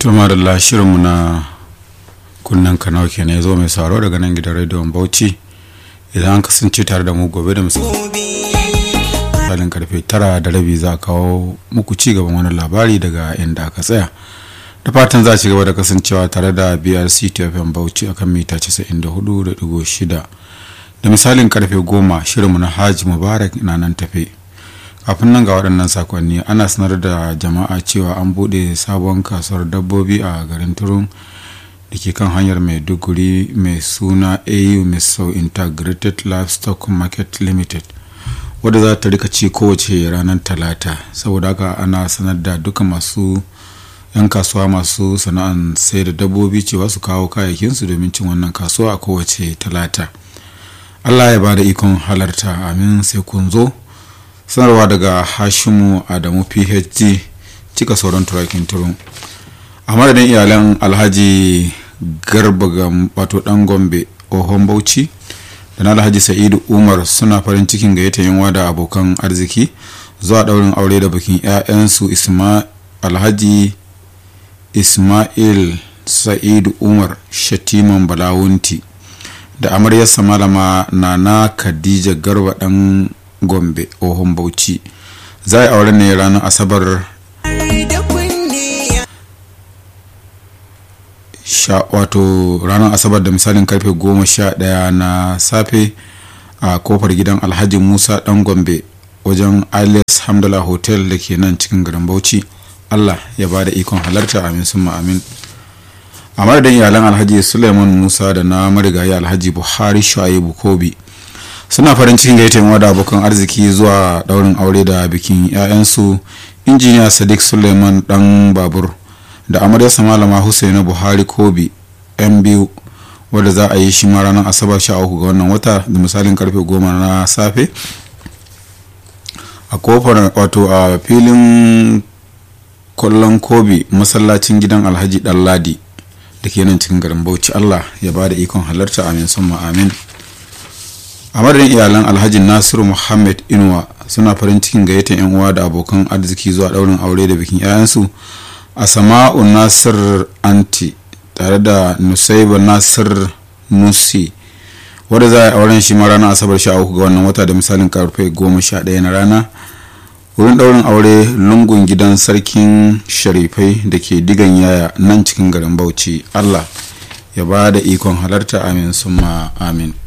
tuma da shirinmu na kunnen kanau kenan ya zo mai sauro daga nan gidan rediyon bauchi idan an kasance tare da mu gobe da misalin karfe tara da rabi za a kawo muku ci gaban wani labari daga inda aka tsaya da fatan za ci gaba da kasancewa tare da brc tfm bauchi akan mita 94.6 da misalin karfe goma shirinmu na hajji mubarak na nan tafe kafin nan ga waɗannan sakonni ana sanar da jama'a cewa an buɗe sabon kasuwar dabbobi a garin turun da ke kan hanyar maiduguri mai suna au misau integrated livestock market limited wadda za ta rika ci kowace ranar talata saboda haka ana sanar da duka masu yan kasuwa masu sana'an sai da dabbobi cewa su kawo kayayyakinsu domin cin wannan kasuwa a kowace talata allah ya ba da ikon halarta amin sai kun zo sanarwa daga hashimu adamu phd cika sauran turakin turun a madadin iyalan alhaji garba ga wato dan gombe ohon bauchi da na alhaji sa'idu umar suna farin cikin gayyata yunwa da abokan arziki zuwa daurin aure da bikin 'ya'yansu alhaji ismail sa'idu umar shatiman balawunti da amaryarsa malama nana khadija garba dan gombe ohun bauchi za a aure ne ranar asabar wato ranar asabar da misalin karfe goma sha daya na safe a kofar gidan alhaji musa dan gombe wajen alias hamdala hotel da ke nan cikin garin bauchi allah ya ba da ikon halarta amin sun amin a madadin iyalan alhaji suleiman musa da na marigayi alhaji buhari shu'aibu kobi suna farin cikin gaita da abokan arziki zuwa daurin aure da bikin 'ya'yansu injiniya sadiq suleiman dan babur da amaryarsa malama husaina buhari kobi yan biyu wadda za a yi shi ma ranar asabar sha uku ga wannan wata da misalin karfe goma na safe a kofar wato a filin kwallon kobi masallacin gidan alhaji ɗanladi da ke nan cikin garin bauchi allah ya ba da ikon halarta amin summa amin a madadin iyalan alhaji nasiru muhammad inuwa suna farin cikin gayyatar yan uwa da abokan arziki zuwa daurin aure da bikin 'ya'yansu a sama'u nasir anti tare da nusaiba nasir nusi wadda za a yi auren shi ma ranar asabar sha uku ga wannan wata da misalin karfe goma sha ɗaya na rana wurin daurin aure lungun gidan sarkin sharifai da ke digan yaya nan cikin garin bauchi allah ya ba da ikon halarta amin summa amin